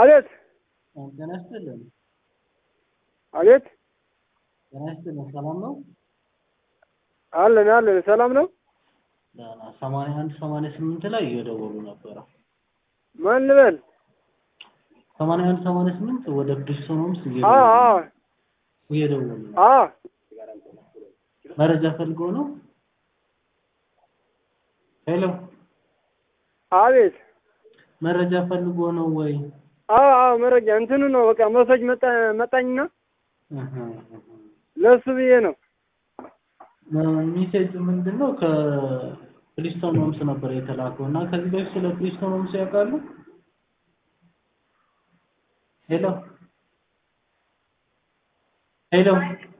አቤት ጤና ይስጥልን። አቤት ጤና ይስጥልን። ሰላም ነው? አለን አለን ሰላም ነው። ደህና። ሰማንያ አንድ ሰማንያ ስምንት ላይ እየደወሉ ነበረ። ማን ልበል? ሰማንያ አንድ ሰማንያ ስምንት ወደ ብሪስቶን ሆምስ አ እየደወሉ አ እየደወሉ ነው። አ መረጃ ፈልገው ነው? ሄሎ፣ አቤት መረጃ ፈልጎ ነው ወይ? አ አ መረጃ እንትኑ ነው በቃ መሰጅ መጣ መጣኝና እህ ለሱ ብዬ ነው። ሚሴጅ ምንድን ነው? ከፕሪስቶን ሆምስ ነበር የተላከው እና ከዚህ በፊት ስለ ፕሪስቶን ሆምስ ያውቃሉ? ሄሎ ሄሎ